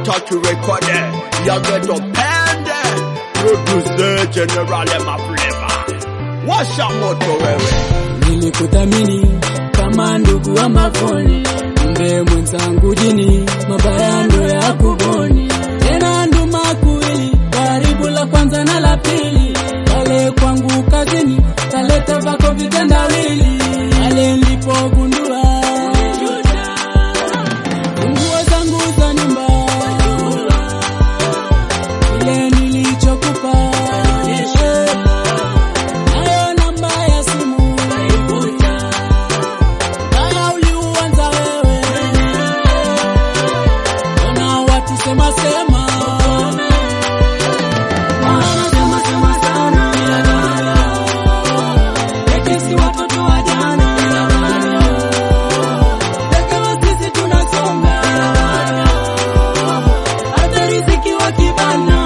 utaki rekode ya geto pende producer general ema flavor washa moto wewe Nilikuthamini kama ndugu wa mavoni, mbe mwenzangu jini, mabaya ndo ya kuboni. Tena nduma kuwili, karibu la kwanza na la pili, pale kwangu kazini, kaleta vako vitendawili, pale nilipogundua funguo zangu za nyumba, ile nilichokupa nayo namba ya simu Haya uliuanza wewe, ona watu sema sema, wanasema sema sana, eti si watoto wa jana, Ingawa sisi tunasonga, hata riziki wakibana,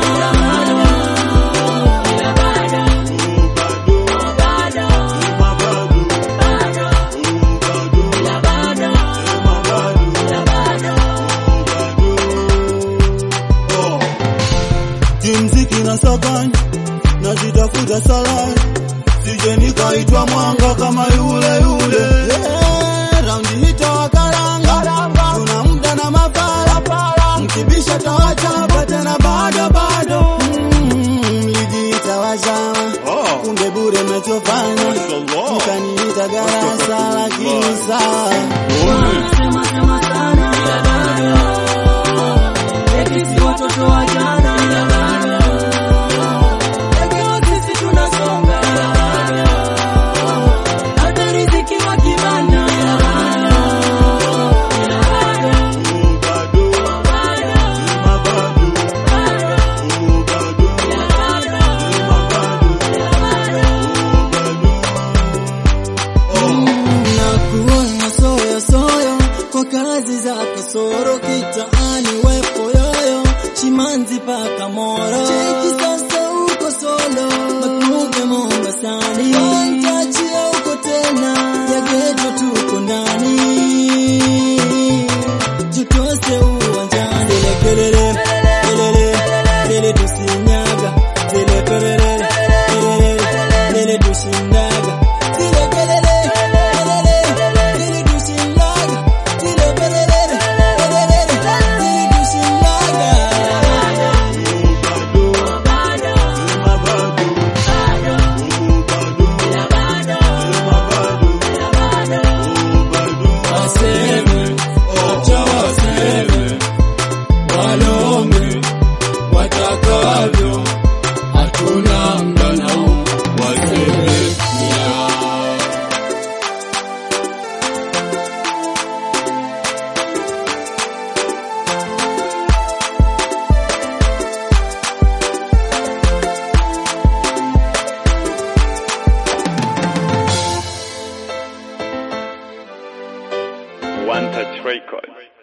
ila bado, bado, ila bado, ila bado. kimziki na sakani nazitafuta salani sije nikaitwa mwanga kama yule yule yeah, raundi hita wakaranga tuna muda na mapara mkibisha tawachapa tena bado bado Mm, mlijiita wazama kumbe bure mnachofanya mkaniita garasa lakini sawa Wanasema sema sana, ila bado. Eti si watoto wa jana, ila bado. Ingawa sisi tunasonga, ila bado. Hata riziki wakibana, ila bado. Ila bado, bado, bado, ila bado, na kuona soyo soyo kwa kazi za kasoro kitaani wepo yoyo chimanzi paka moro cheki sasa uko solo makuge mombasani tachia uko tena ya geto tuko ndani tutose uwanjani zile kelele kelele zile tusinyaga zile perere perere zile tushindaga zile kelele kelele zile tushindaga zile perere perere zile tushindaga waseme, acha waseme, walonge watakavyo, hatuna muda nao, waseme ni yao. One Touch Records.